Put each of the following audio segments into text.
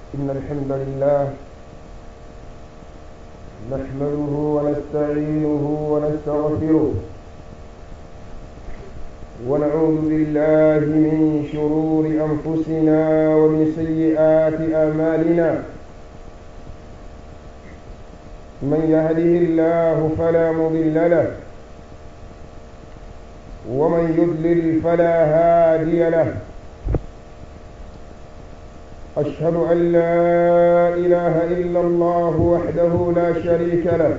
إن الحمد لله نحمده ونستعينه ونستغفره ونعوذ بالله من شرور أنفسنا ومن سيئات أعمالنا من يهده الله فلا مضل له ومن يضلل فلا هادي له أشهد أن لا إله إلا الله وحده لا شريك له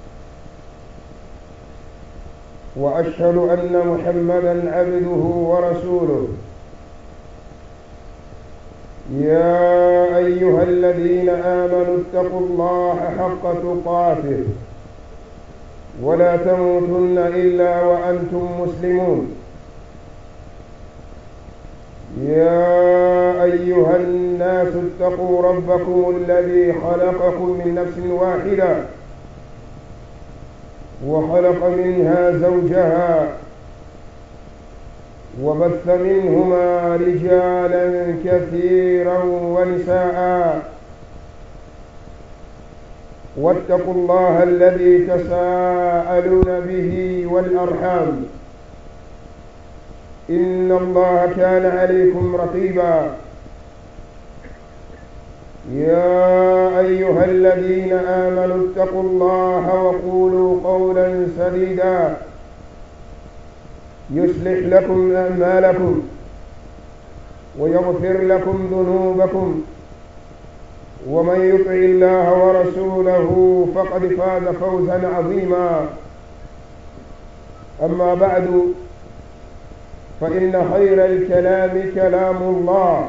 وأشهد أن محمدا عبده ورسوله يا أيها الذين آمنوا اتقوا الله حق تقاته ولا تموتن إلا وأنتم مسلمون يا أيها الناس اتقوا ربكم الذي خلقكم من نفس واحدة وخلق منها زوجها وبث منهما رجالا كثيرا ونساء واتقوا الله الذي تساءلون به والأرحام إن الله كان عليكم رقيبا يا أيها الذين آمنوا اتقوا الله وقولوا قولا سديدا يصلح لكم أعمالكم ويغفر لكم ذنوبكم ومن يطع الله ورسوله فقد فاز فوزا عظيما أما بعد فإن خير الكلام كلام الله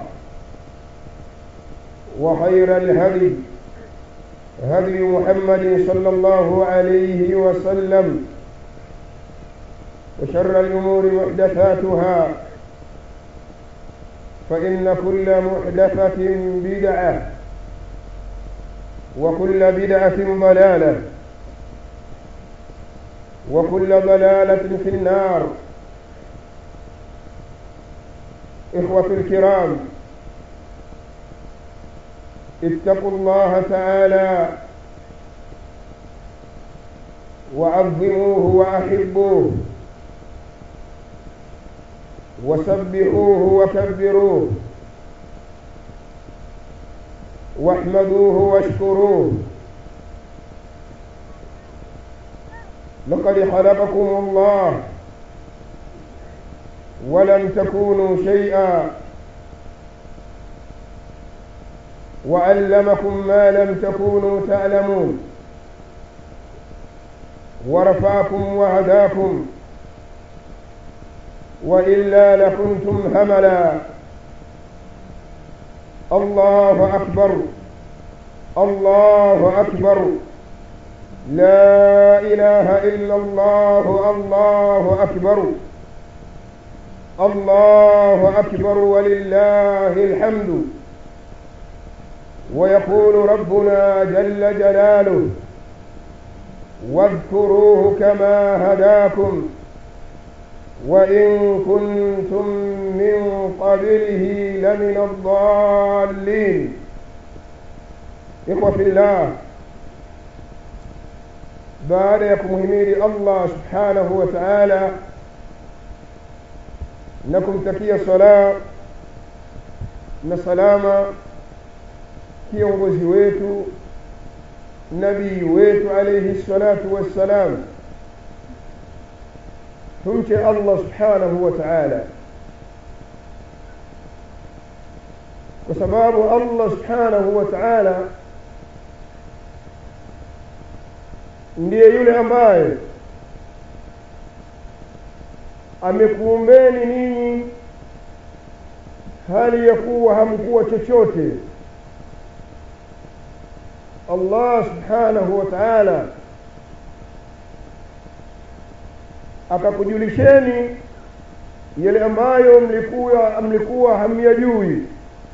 وخير الهدي هدي محمد صلى الله عليه وسلم وشر الأمور محدثاتها فإن كل محدثة بدعة وكل بدعة ضلالة وكل ضلالة في النار إخوة الكرام اتقوا الله تعالى وعظموه وأحبوه وسبحوه وكبروه واحمدوه واشكروه لقد خلقكم الله ولم تكونوا شيئا وعلمكم ما لم تكونوا تعلمون ورفاكم وهداكم وإلا لكنتم هملا الله أكبر الله أكبر لا إله إلا الله الله أكبر الله أكبر ولله الحمد ويقول ربنا جل جلاله واذكروه كما هداكم وإن كنتم من قبله لمن الضالين إخوة في الله baada ya kumhimidi Allah subhanahu wa ta'ala na kumtakia sala na salama kiongozi wetu nabii wetu alayhi salatu wassalam tumche Allah subhanahu wa ta'ala kwa sababu Allah subhanahu wa ta'ala ndiye yule ambaye amekuumbeni ninyi hali ya kuwa hamkuwa chochote Allah subhanahu wa ta'ala akakujulisheni yale ambayo mlikuwa mlikuwa hamyajui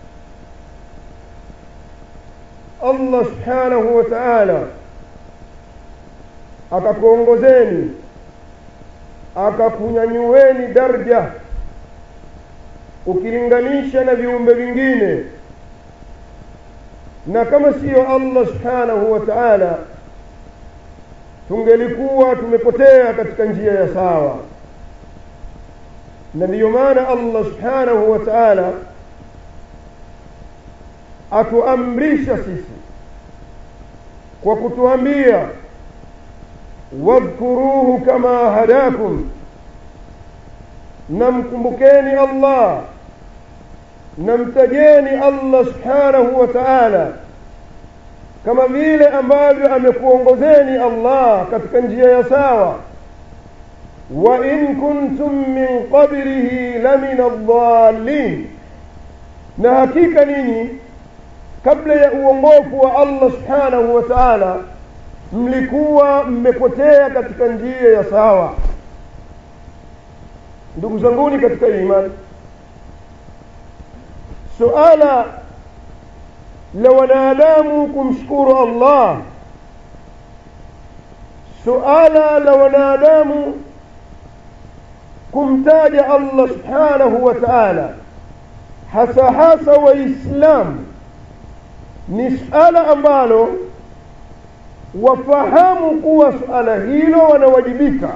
Allah subhanahu wa ta'ala akakuongozeni akakunyanyueni darja ukilinganisha na viumbe vingine na kama siyo allah subhanahu wa taala tungelikuwa tumepotea katika njia ya sawa na ndiyo maana allah subhanahu wa taala atuamrisha sisi kwa kutuambia wadhkuruhu kama hadakum na mkumbukeni allah na mtajeni allah subhanahu wa taala kama vile ambavyo amekuongozeni allah katika njia ya sawa wa in kuntum min qablihi lamina aldhalin na hakika ninyi kabla ya uongofu wa allah subhanahu wa taala mlikuwa mmepotea katika njia ya sawa ndugu zanguni katika imani suala la wanadamu kumshukuru allah suala la wanadamu kumtaja allah subhanahu wa taala hasa hasa waislamu ni suala ambalo wafahamu kuwa suala hilo wanawajibika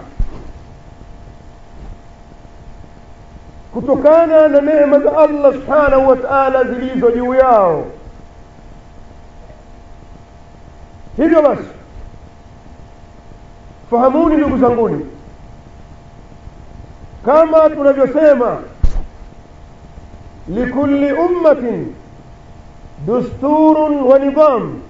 kutokana na neema za allah subhanahu wa taala zilizo juu yao hivyo basi fahamuni ndugu zanguni kama tunavyosema likulli ummatin dusturun wa nidham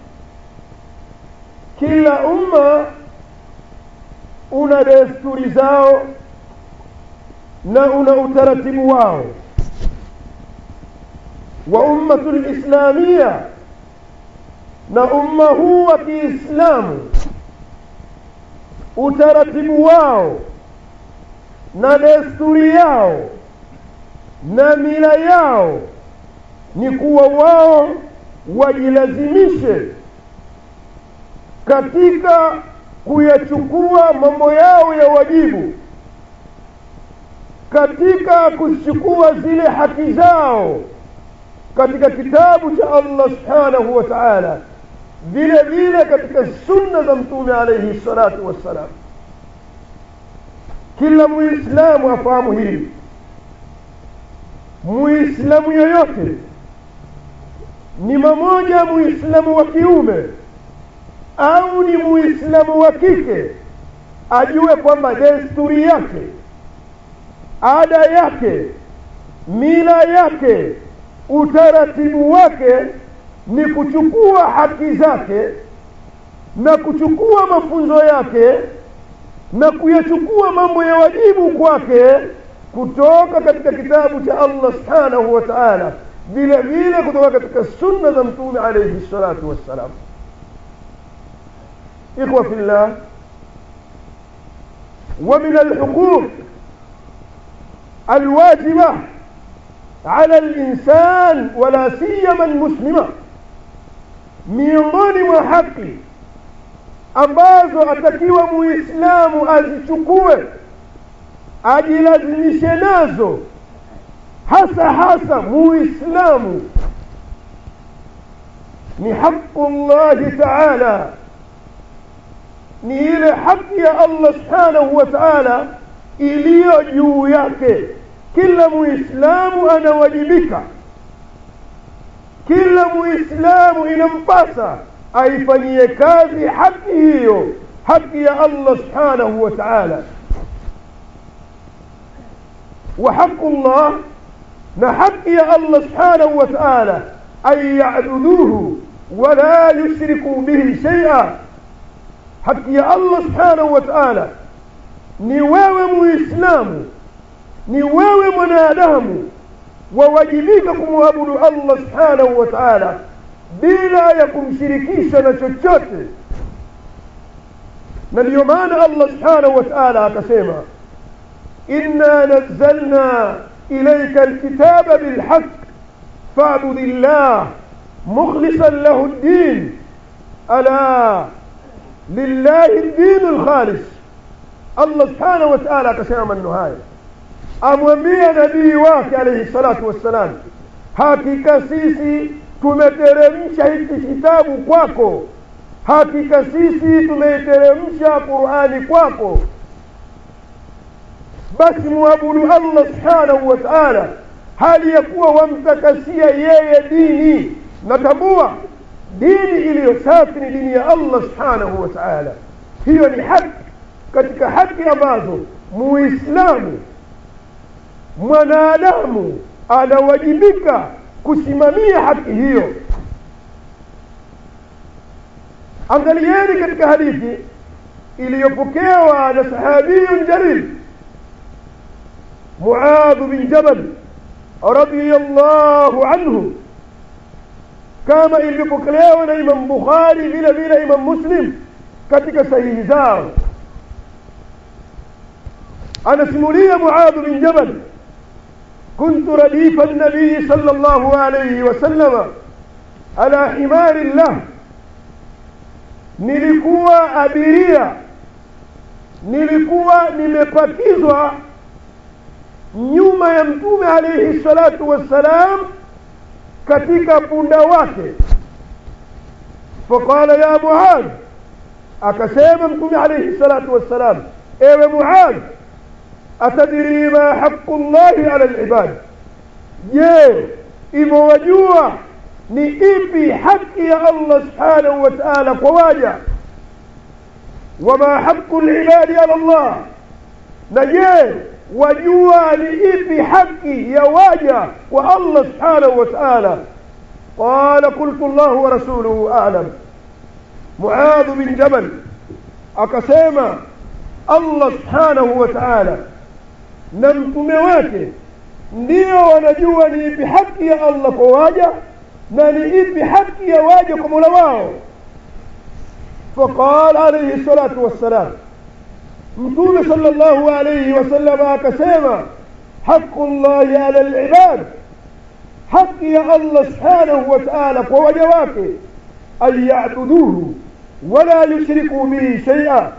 kila umma una desturi zao na una utaratibu wao wa ummatu lislamia na umma huu wa kiislamu utaratibu wao na desturi yao na mila yao ni kuwa wao wajilazimishe katika kuyachukua mambo yao ya wajibu katika kuchukua zile haki zao katika kitabu cha allah subhanahu wa taala vile vile katika sunna za mtume alaihi salatu wassalam kila muislamu afahamu hili muislamu yoyote ni mamoja muislamu wa kiume au ni muislamu wa kike ajue kwamba desturi yake ada yake mila yake utaratibu wake ni kuchukua haki zake na kuchukua mafunzo yake na kuyachukua mambo ya wajibu kwake kutoka katika kitabu cha allah subhanahu wa taala vile vile kutoka katika sunna za mtume alaihi salatu wassalam ikhwa fillah ومن الحقوق الواجبة على الإنسان ولا سيما المسلمة miongoni mwa haki ambazo atakiwa muislamu azichukue ajilazimishe nazo hasa hasa muislamu ni haqu llahi taala ni ile haki ya allah subhanahu wa taala iliyo juu yake kila muislamu anawajibika kila muislamu inampasa aifanyie kazi haki hiyo haki ya allah subhanahu wa taala وحق الله نحق يا الله سبحانه وتعالى أن يعبدوه ولا يشركوا به شيئا حق يا الله سبحانه وتعالى ni wewe muislamu ni wewe mwanadamu wawajibika kumwabudu allah subhanahu wa taala bila ya kumshirikisha na chochote na ndiyo maana allah subhanahu wa taala akasema إنا نزلنا إليك الكتاب بالحق فاعبد الله مخلصا له الدين ألا لله الدين الخالص الله سبحانه وتعالى كسام النهاية amwambia nabii wake alaihi salatu wassalam hakika sisi tumeteremsha hiki kitabu kwako hakika sisi tumeiteremsha qurani kwako basi muabudu allah subhanahu wa taala hali ya kuwa wamtakasia yeye dini natambua dini iliyo safi ni dini ya allah subhanahu wa taala hiyo ni haki katika haki ambazo muislamu mwanadamu anawajibika kusimamia haki hiyo angalieni katika hadithi iliyopokewa na sahabiyun jalil muadh bin jabal radiyallahu anhu kama ilivyopokelewa na imam bukhari vile vile imam muslim katika sahihi zao anasimulia muadh bin jabal كنت رديف النبي صلى الله عليه وسلم على حمار الله nilikuwa abiria nilikuwa nimepakizwa nyuma ya mtume alaihi salatu wassalam katika punda wake faqala ya muadh akasema mtume alaihi salatu wassalam ewe muadh atadiri ma haqu llahi ala libad je imewajua ni ipi haki ya allah subhanahu wa taala kwa waja wama haqu libadi ala llah na je wajua ni ipi haki ya waja kwa allah subhanahu wa taala qala qultu llahu wa rasuluhu alam muadhu bin jabal akasema allah subhanahu wa taala na mtume wake ndio wanajua ni ipi haki ya allah kwa waja na ni ipi haki ya waja kwa mola wao faqal alaihi salatu wassalam mtume sala llahu alaihi wasalama akasema haqu llahi ala libad haki ya allah subhanahu wa taala kwa waja wake an yabuduhu wala yushrikuu bihi shaia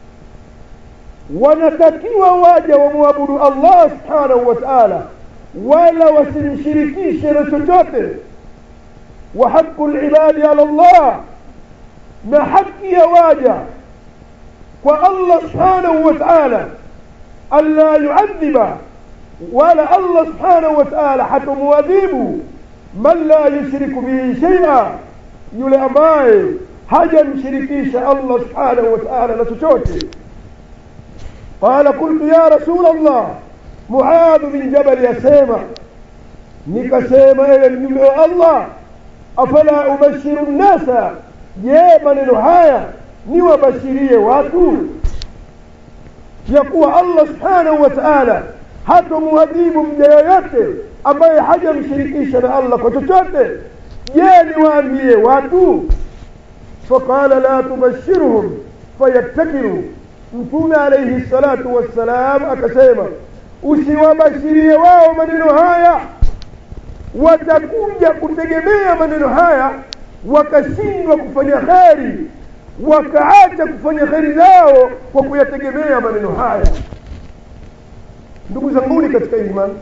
wanatakiwa waja wamwabudu allah subhanahu wa taala wala wasimshirikishe na chochote wa haqu libadi ala llah na haki ya waja kwa allah subhanahu wa taala anla yuadhiba wala allah subhanahu wa taala hatomwadhibu man la yushriku bihi shaia yule ambaye hajamshirikisha allah subhanahu wa taala na chochote قال قلت يا رسول الله معاذ بن جبل يسيما nikasema ewe mjumbe wa allah afala ubashiru nnasa je maneno haya niwabashirie watu ya kuwa allah subhanahu wa taala hatomwadhibu mja yoyote ambaye hajamshirikisha na allah kwa chochote je niwaambie watu faqala la tubashiruhum fayattakiru mtume alaihi salatu wassalam akasema usiwabashirie wao maneno haya watakuja kutegemea maneno haya wakashindwa kufanya kheri wakaacha kufanya kheri zao kwa kuyategemea maneno haya ndugu zanguni katika imani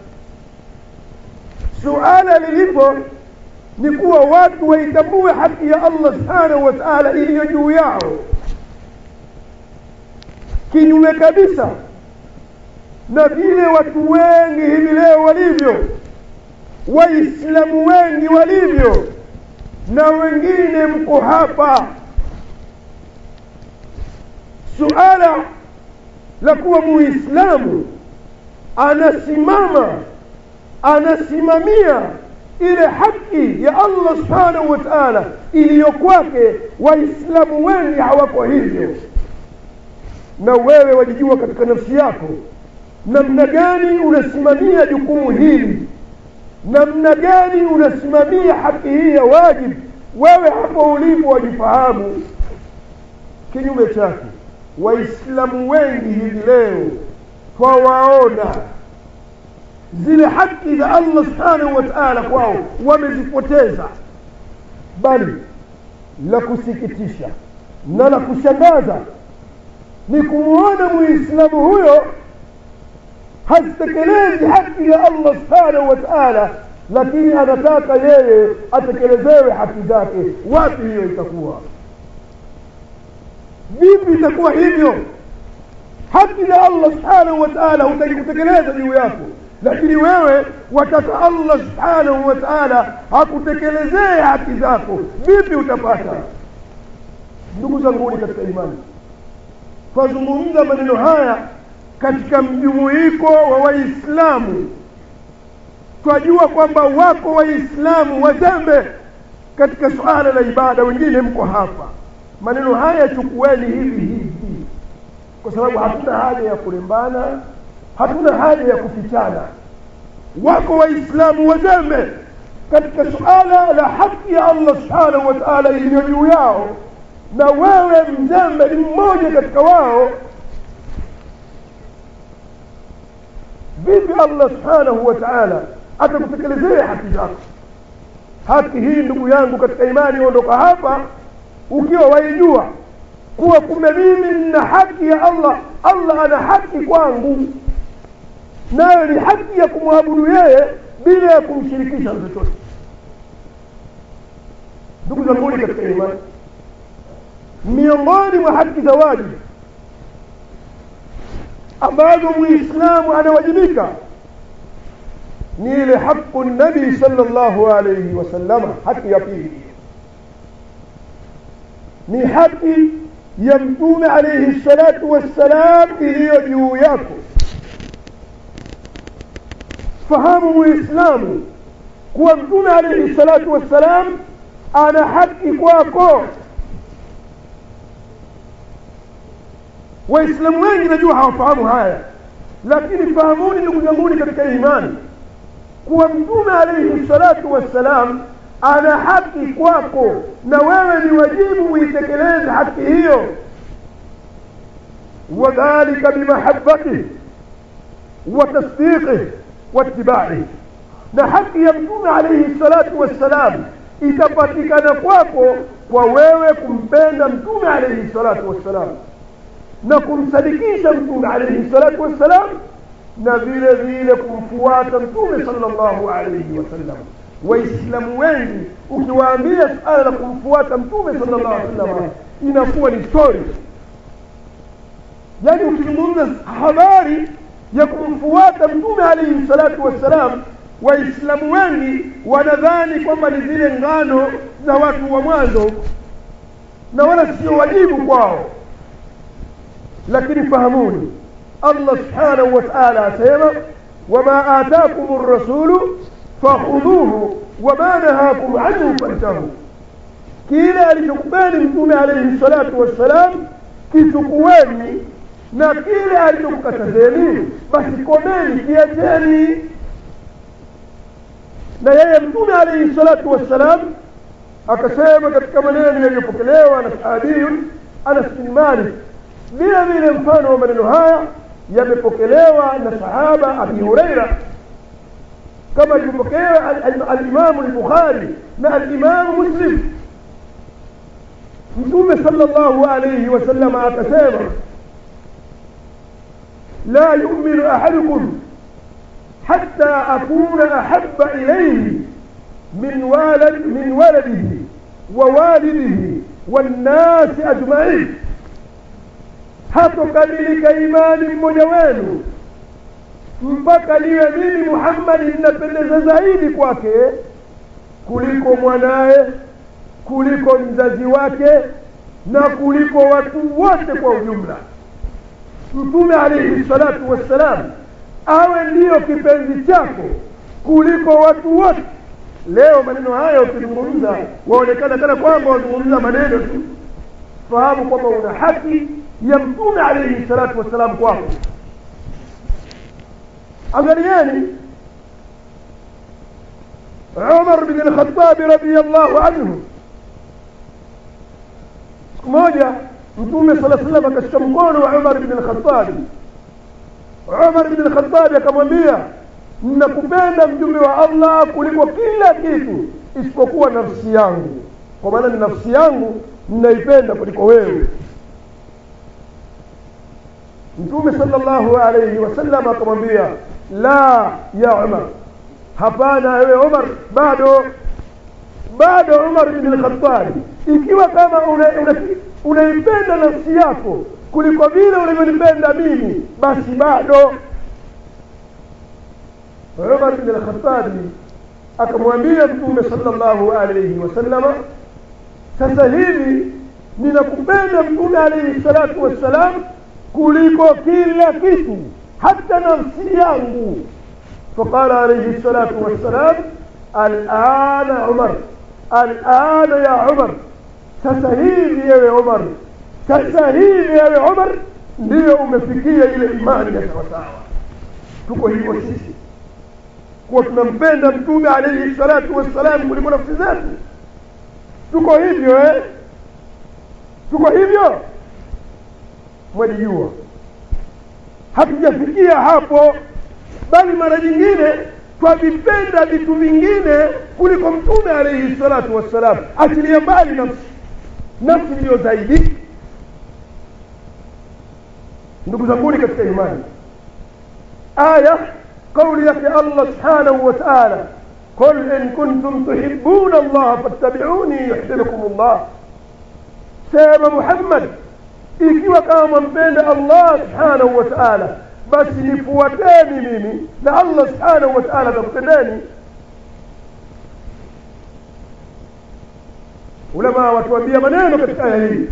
suala lilipo ni kuwa watu waitambue haki ya allah subhanahu wa taala iliyo juu yao kinyume kabisa na vile watu wengi hivi leo walivyo waislamu wengi walivyo na wengine mko hapa suala la kuwa muislamu anasimama anasimamia ile haki ya allah subhanahu wa taala iliyo kwake waislamu wengi hawako hivyo na wewe wajijua katika nafsi yako namna gani unasimamia jukumu hili namna gani unasimamia haki hii ya wajibu wewe hapo ulipo wajifahamu kinyume chake waislamu wengi hivi leo twawaona zile haki za allah subhanahu wa taala kwao wamezipoteza bali la kusikitisha na la kushangaza ni kumwona muislamu huyo hazitekelezi haki ya allah subhanahu wa taala lakini anataka yeye atekelezewe haki zake wapi hiyo itakuwa vipi itakuwa hivyo haki za allah subhanahu wa taala hutaki kutekeleza juu yako lakini wewe wataka allah subhanahu wa taala akutekelezee haki zako vipi utapata ndugu zanguni katika imani twazungumza maneno haya katika mjumuiko wa waislamu twajua kwamba wako waislamu wazembe katika suala la ibada wengine mko hapa maneno haya chukueni hivi hivi kwa sababu hatuna haja ya kurembana hatuna haja ya kufichana wako waislamu wazembe katika suala la haki ya allah subhanahu wa taala iliyo juu yao na wewe mzembe ni mmoja katika wao vipi allah subhanahu wa taala atakutekelezea haki zako haki hii ndugu yangu katika imani ondoka hapa ukiwa waijua kuwa kumbe mimi nina haki ya allah allah ana haki kwangu nayo ni haki ya kumwabudu yeye bila ya kumshirikisha na chochote ndugu zanguni katika imani miongoni mwa haki za wajibu ambazo muislamu anawajibika ni ile haqu nabii sallallahu alayhi wasallama haki ya pili ni haki ya mtume alayhi salatu wassalam iliyo juu yako fahamu muislamu kuwa mtume alayhi salatu wassalam ana haki kwako waislamu wengi najua hawafahamu haya lakini fahamuni ndugu zanguni katika imani kuwa mtume alaihi salatu wassalam ana haki kwako na wewe ni wajibu uitekeleze haki hiyo wadhalika bimahabatihi wa tasdiqihi waitibaihi na haki ya mtume alaihi salatu wassalam itapatikana kwako kwa wewe kumpenda mtume alaihi salatu wassalam na kumsadikisha mtume alaihi salatu wassalam na vile vile kumfuata mtume sallallahu alaihi wasallam waislamu wengi ukiwaambia suala la kumfuata mtume sallallahu alaihi wasallam inakuwa ni story yaani ukizungumza habari ya kumfuata mtume alaihi salatu wassalam waislamu wengi wanadhani kwamba ni zile ngano za watu wa mwanzo na wala sio wajibu kwao lakini fahamuni allah subhanahu wa taala asema wama atakum rasulu fakhudhuhu wama nahakum anhu fantahu kile alichokupeni mtume alaihi salatu wassalam kichukueni na kile alichokukatazeni basi komeni kiacheni na yeye mtume alaihi salatu wassalam akasema katika maneno yaliyopokelewa na sahabiyun anas bin malik vile vile mfano wa maneno haya yamepokelewa na sahaba abi hureira kama ilivyopokewa alimamu lbukhari na alimamu muslim mtume sala llahu alaihi wasalama akasema la yuminu ahadukum حتى أكون أحب إليه من ولد من ولده ووالده والناس أجمعين hatokamilika imani mmoja wenu mpaka liwe mimi muhammadi ninapendeza zaidi kwake kuliko mwanaye kuliko mzazi wake na kuliko watu wote kwa ujumla mtume alaihi salatu wassalam awe ndiyo kipenzi chako kuliko watu wote leo maneno haya ukizungumza waonekana kana kwamba wazungumza maneno tu fahamu kwamba una haki ya mtume alaihi salatu wassalam kwako angalieni umar bin lkhatabi radiallahu anhu siku moja mtume sala salam akashika mkono wa umar bin lkhatabi umar bin lkhatabi akamwambia nakupenda mjumbe wa allah kuliko kila kitu isipokuwa nafsi yangu kwa maana ni nafsi yangu ninaipenda kuliko wewe mtume sala llahu alaihi wasallam akamwambia la ya umar hapana wewe umar bado bado umar bin lkhatabi ikiwa kama unaipenda una, una nafsi yako kuliko vile ulivyonipenda mimi basi bado umar bin lkhatabi akamwambia mtume salllahu alaihi wasallama sasa hivi ninakupenda mtume alaihi salatu wassalam kuliko kila kitu hata nafsi yangu فقال عليه الصلاة والسلام الآن عمر الآن يا عمر سسهيل يا عمر سسهيل يا عمر ndio umefikia ile imani ya sawasawa tuko hivyo sisi kuwa tunampenda mtume alaihi salatu wassalam kuliko nafsi zetu tuko hivyo eh? tuko hivyo mwalijua hatujafikia hapo bali mara nyingine twavipenda vitu vingine kuliko mtume alaihi salatu wassalam achilia mbali nafsi nafsi ndiyo zaidi ndugu zanguni katika imani aya kauli yake allah subhanahu wa taala قل إن كنتم تحبون الله فاتبعوني يحببكم الله سيما محمد ikiwa kama mpenda allah subhanahu wa taala basi nifuateni mimi na allah subhanahu wa taala atakupendeni ulama watuambia maneno katika aya hii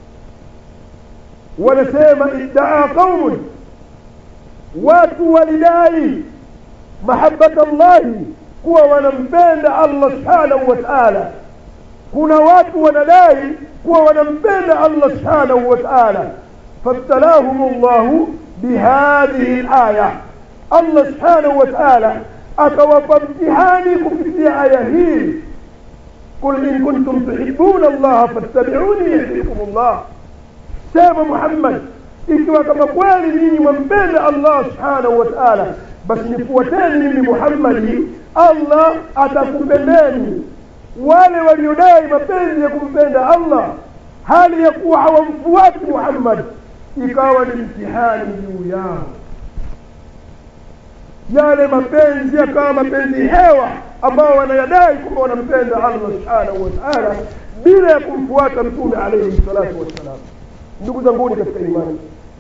wanasema iddaa qaumun watu walidai mahabata llahi kuwa wanampenda allah subhanahu wa taala kuna watu wanadai kuwa wanampenda allah subhanahu wa taala fabtalahum llahu bihadhihi laya allah subhanahu wa taala akawapa mtihani kupitia aya hii قل إن كنتم تحبون الله فاتبعوني يحببكم الله سيما محمد ikiwa kama kweli ninyi mwampenda allah subhanahu wa taala basi nifuateni mimi muhammadi allah atakupendeni wale waliodai mapenzi ya kumpenda allah hali ya kuwa hawamfuati muhammad ikawa ni mtihani juu yao yale mapenzi yakawa mapenzi hewa ambao wanayadai kwamba wanampenda allah subhanahu wa taala bila ya kumfuata mtume alaihi salatu wassalam ndugu zanguni katika imani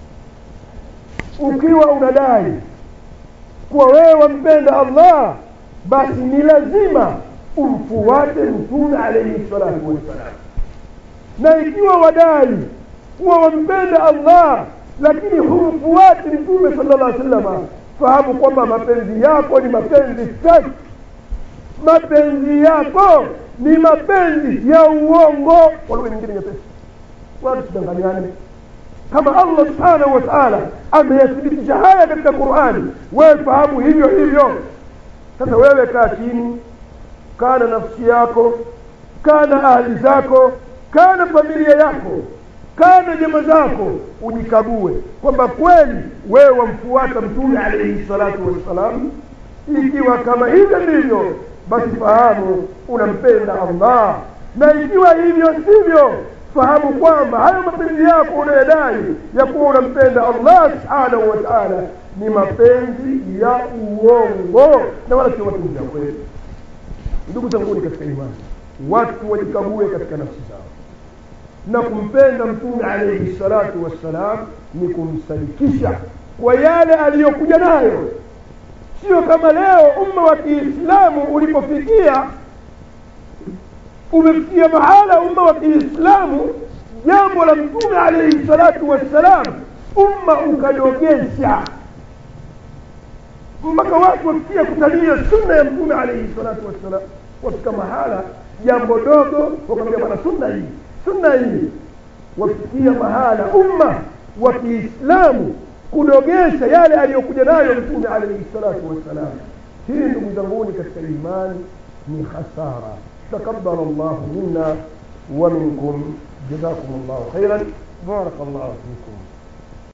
ukiwa unadai kuwa wewe wampenda allah basi ni lazima umfuate mtume alaihi salatu wassalam na ikiwa wadai kuwa wampenda allah lakini humfuati mtume sala llah salama fahamu kwamba mapenzi yako ni mapenzi feki mapenzi yako ni mapenzi ya uongo kwa lugha nyingine nyepesi wala tusidanganyane kama allah subhanahu wa taala ameyathibitisha haya katika qurani wewe fahamu hivyo hivyo sasa wewe kaa chini kaa na nafsi yako kaa na ahli zako kaa na familia yako kaa na jama zako ujikague kwamba kweli wewe wamfuata mtume alaihi salatu wassalam ikiwa kama hivyo ndivyo basi fahamu unampenda allah na ikiwa hivyo sivyo fahamu kwamba hayo mapenzi yako unayodai ya kuwa unampenda allah subhanahu wa taala ni mapenzi ya uongo na wala sio mapenzi ya kweli ndugu zanguni katika imani watu wajikague katika nafsi zao na kumpenda mtume alaihi salatu wassalam ni kumsadikisha kwa yale aliyokuja nayo sio kama leo umma wa kiislamu ulipofikia umefikia mahala umma wa kiislamu jambo la mtume alaihi salatu wassalam umma ukadogesha mpaka watu wafikia kutania sunna ya mtume alaihi salatu wassalam wafika mahala jambo dogo wakamwambia bwana sunna hii sunna hii wafikia mahala umma wa kiislamu kudogesha yale aliyokuja nayo mtume alaihi salatu wassalam hii ndugu zanguni katika imani ni khasara taqabbal llahu minna wa minkum jazakum llahu khairan baraka llahu fikum